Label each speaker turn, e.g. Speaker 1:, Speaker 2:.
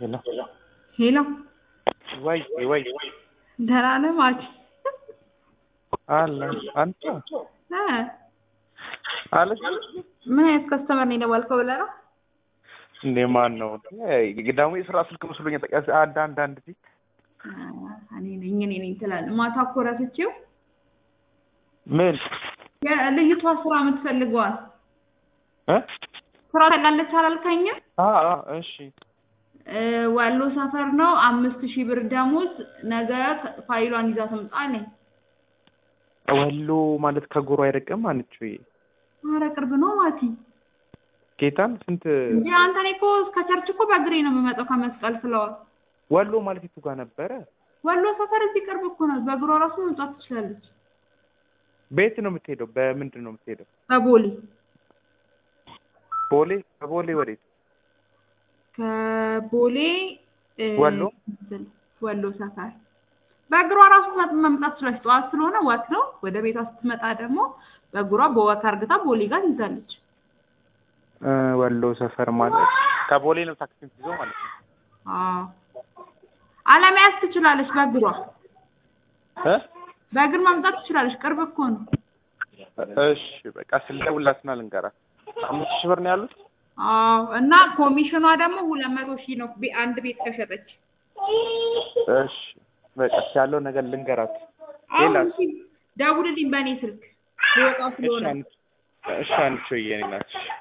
Speaker 1: ሄሎ
Speaker 2: ሄሎ
Speaker 1: ወይ ወይ
Speaker 2: ደህና ነህ ማች
Speaker 1: አለ አንተ
Speaker 2: እ
Speaker 1: አለች
Speaker 2: ምን አይነት ከስተመር ነው የደወልከው ብለህ ነው?
Speaker 1: እንዴ ማን ነው ደግሞ የስራ ስልክ መስሎኝ ጠቃ አንድ አንድ አንድ ጊዜ
Speaker 2: እኔ ነኝ እኔ ነኝ ትላለህ። ማታ እኮ ረስቼው
Speaker 1: ምን
Speaker 2: ልጅቷ ስራ የምትፈልገዋል
Speaker 1: እ
Speaker 2: ስራ ታውቃለች አላልከኝም?
Speaker 1: አ አ እሺ
Speaker 2: እ ወሎ ሰፈር ነው። አምስት ሺህ ብር ደሞዝ። ነገ ፋይሏን ይዛ ትምጣ አለኝ።
Speaker 1: ወሎ ማለት ከጎሮ አይርቅም አንቺ
Speaker 2: ኧረ ቅርብ ነው ማቲ።
Speaker 1: ጌታን ስንት
Speaker 2: እንዴ አንተ እኔ እኮ እስከ ቸርች እኮ በእግሬ ነው የምመጣው ከመስቀል ፍለዋል።
Speaker 1: ወሎ ማለት የቱ ጋር ነበረ?
Speaker 2: ወሎ ሰፈር እዚህ ቅርብ እኮ ነው። በእግሯ ራሱ መምጣት ትችላለች።
Speaker 1: ቤት ነው የምትሄደው? በምንድን ነው የምትሄደው?
Speaker 2: ከቦሌ
Speaker 1: ቦሌ ከቦሌ ወዴት?
Speaker 2: ከቦሌ እ
Speaker 1: ወሎ?
Speaker 2: ወሎ ሰፈር በእግሯ ራሱ መምጣት ትችላለች። ጠዋት ስለሆነ ወክ ነው። ወደ ቤቷ ስትመጣ ደግሞ በእግሯ በወክ አርግታ ቦሌ ጋር ትይዛለች።
Speaker 1: እ ወሎ ሰፈር ማለት ከቦሌ ነው ታክሲ የምትይዘው ማለት ነው።
Speaker 2: አዎ አለመያዝ ትችላለች። በእግሯ
Speaker 1: እ
Speaker 2: በእግር መምጣት ትችላለች። ቅርብ እኮ ነው።
Speaker 1: እሺ በቃ ስልደውላትና ልንገራት። አምስት ሺህ ብር ነው ያሉት።
Speaker 2: አዎ እና ኮሚሽኗ ደግሞ ሁለት መቶ ሺህ ነው ቤ- አንድ ቤት ከሸጠች።
Speaker 1: እሺ በቃ ያለው ነገር ልንገራት።
Speaker 2: አሁን
Speaker 1: ሌላስ?
Speaker 2: እስኪ ደውልልኝ በእኔ ስልክ ልወጣ
Speaker 1: እሺ
Speaker 2: ስለሆነ
Speaker 1: አንቺ እሺ አንቺ የኔ ናት።